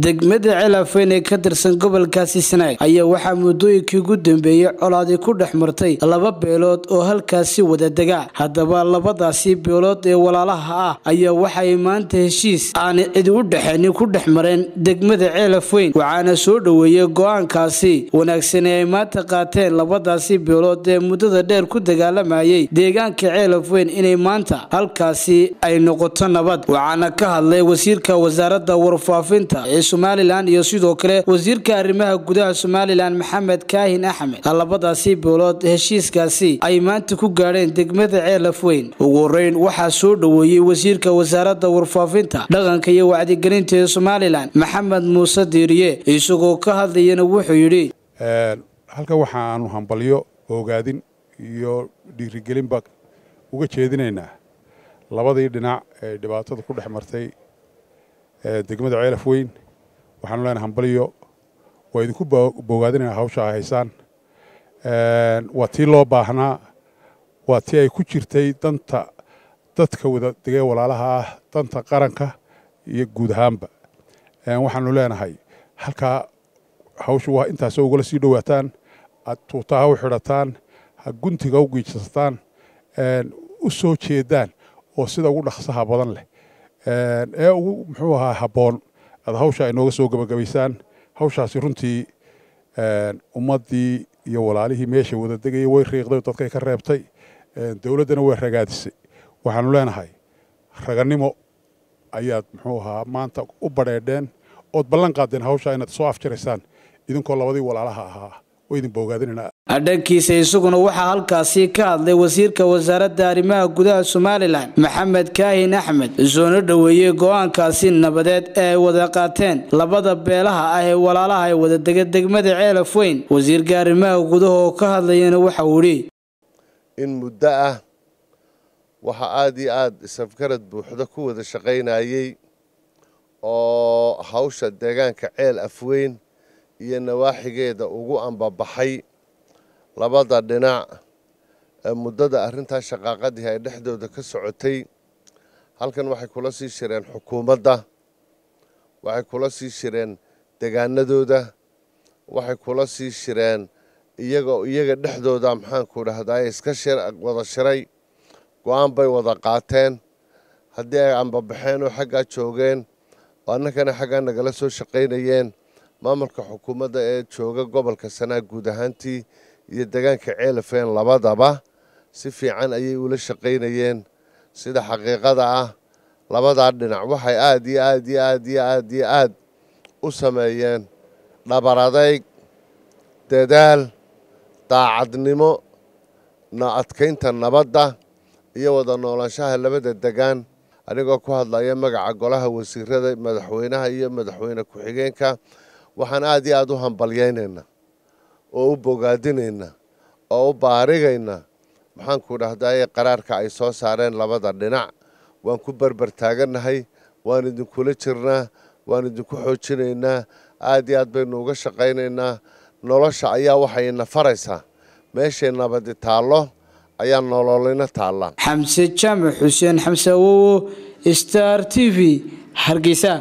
degmada celafweyn ee ka tirsan gobolkaasi sanaag ayaa waxaa muddooyinkii ugu dambeeyey colaadi ku dhex martay laba beelood oo halkaasi wada dega haddaba labadaasi beelood ee walaalaha ah ayaa waxay maanta heshiis aan cidi u dhexeynin ku dhex mareen degmada ceelafweyn waxaana soo dhoweeyey go-aankaasi wanaagsan ee ay maanta qaateen labadaasi beelood ee muddada dheer ku dagaalamayay deegaanka ceelafweyn inay maanta halkaasi ay noqoto nabad waxaana ka hadlay wasiirka wasaaradda warfaafinta ee somalilan iyo sidoo kale wasiirka arrimaha gudaha somalilan maxamed kaahin axmed labadaasi beelood heshiiskaasi ay maanta ku gaadheen degmada ceelafweyn ugu horeyn waxaa soo dhoweeyey wasiirka wasaaradda warfaafinta dhaqanka iyo wacdigelinta ee somalilan maxamed muuse diiriye isagoo ka hadlayana wuxuu yidhi halkan waxaanu hambalyo ogaadin iyo dhiirigelinba uga jeedinaynaa labadii dhinac ee dhibaatada ku dhex martay degmada ceelaf weyn waxaanu leenahay hambalyo waa idinku bogaadinayna hawsha ay haysaan waa tii loo baahnaa waa tii ay ku jirtay danta dadka wada degee walaalaha ah danta qaranka iyo guud ahaanba waxaanu leenahay halkaa hawsha waa intaasoo ugala sii dhowaataan aad tuuta ha u xidhataan ha guntiga u giijsataan u soo jeedaan oo sida ugu dhaqsaha badan leh ee ugu muxuu ahaa habboon aad hawsha ay nooga soo gebagabaysaan hawshaasi runtii ummaddii iyo walaalihii meesha wada degayay way riiqday dadkay ka reebtay dowladdana way ragaadisay waxaanu leenahay ragannimo ayaad muxuu ahaa maanta u badheedheen ood ballan qaadeen hawsha inaad soo afjaraysaan idinkoo labadii walaalaha ahaa oo idin boogaadinayna dhankiisa isaguna waxaa halkaasi ka hadlay wasiirka wasaaradda arrimaha gudaha somalilan maxamed kaahin axmed soona dhoweeyey go-aankaasi nabadeed ee ay wada qaateen labada beelaha ah ee walaalaha ee wada dega degmada ceelaf weyn wasiirka arrimaha gudaha oo ka hadlayana waxauu idhi in muddo ah waxaa aada iyo aada isafgarad buuxda ku wada shaqaynayey oo hawsha deegaanka ceel afweyn iyo nawaaxigeeda ugu ambabaxay labada dhinac ee muddada arrintaa shaqaaqadii ay dhexdooda ka socotay halkan waxay kula sii shireen xukuumadda waxay kula sii shireen degaanadooda waxay kula sii shireen iyagoo iyaga dhexdooda maxaanku dhahdaa iska wada shiray go-aan bay wada qaateen haddii ay ambabaxeen oo xaggaa joogeen oo annagana xaggaa nagala soo shaqaynayeen maamulka xukuumadda ee jooga gobolka sanaag guud ahaantii iyo deegaanka ceelafeen labadaba si fiican ayay ula shaqaynayeen sida xaqiiqada ah labadaa dhinac waxay aada iyo aad iyo aad iyo aad iyo aad u sameeyeen dhabar adayg dadaal daacadnimo na adkaynta nabadda iyo wada noolaanshaha labada degaan anigoo ku hadlaya magaca golaha wasiirada madaxweynaha iyo madaxweyne ku-xigeenka waxaan aada iyo aada u hambalyaynaynaa oo u bogaadinaynaa oo u baarigaynaa maxaanku dhahdaye qaraarka ay soo saareen labada dhinac waan ku berber taagannahay waan idinkula jirnaa waan idinku xoojinaynaa aada iyo aad baynu uga shaqaynaynaa nolosha ayaa waxayna faraysaa meeshay nabadi taallo ayaa nololina taallaa xamse jaamac xuseen xamse awowo star t v hargeysa